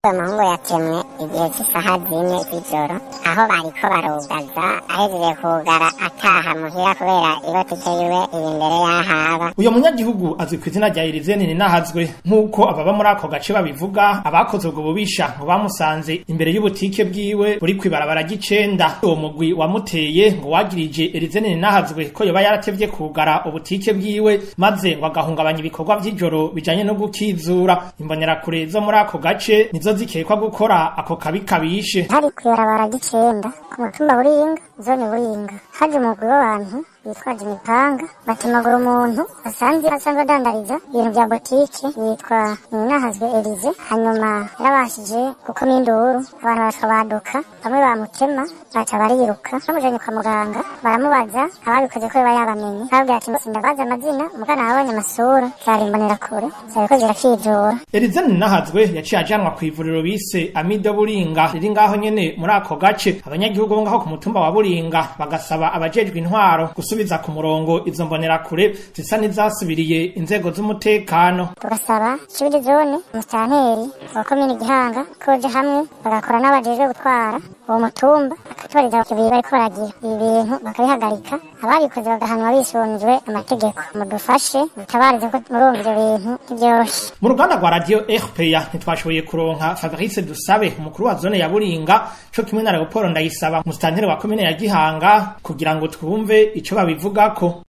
umuhungu yatemwe igihe cy'isaha zine z'ijoro aho bariko barugaza ahejeje kugara ataha muhira kubera ibotike yiwe iri imbere y'ahaba uyo munyagihugu azwi ku izina rya Erizeni Ninahazwe nk'uko ababa muri ako gace babivuga abakoze ubwo bubisha ngo bamusanze imbere y'ubutike bwiwe buri kwibarabara ry'icenda uwo mugwi wamuteye ngo wagirije Erizeni Ninahazwe ko yoba yaratevye kugara ubutike bwiwe maze ngo agahungabanya ibikorwa vy'ijoro bijanye no gukizura imbonerakure zo muri ako gace nizo zikekwa gukora ako kabi kabishe hari kwibarabara ry'icenda ku mutumba buringa zone buringa haje umugwi w'abantu bitwaje imipanga batemagura umuntu basanze asanzwe adandariza ibintu vya botike yitwa ninahazwe elize hanyuma yarabashije gukoma induru abantu baca baduka bamwe bamutema baca bariruka bamujanye kwa muganga baramubaza ababikoze ko biba yabamenye babwira ati ndabaza amazina mugana abonye amasura zari imbonerakure zariko zirakijora Erizeni Ninahazwe yaciye ajanwa kw'ivuriro bise Amido Buringa riri ngaho nyene muri ako gace abanyagihugu bo ngaho ku mutumba wa Buringa bagasaba abajejwe intwaro gusubiza ku murongo izo mbonerakure zisa n'izasubiriye inzego z'umutekano tugasaba cibiri zone musitanteri wa komine gihanga koje hamwe bagakora n'abajejwe gutwara uwo mutumba bakatubariza ibintu bariko baragira ibi bintu bakabihagarika ababikoze bagahanwa bisunzwe amategeko mudufashe mutabarize ko murumva ivyo bintu ntivyoroshe mu ruganda rwa radio RPA ntitwashoboye kuronka Fabrice Dusabe umukuru wa zone ya Buringa co kimwe na Leopold Ndayisaba musitanteri wa komine ya Gihanga kugira ngo twumve ico babivugako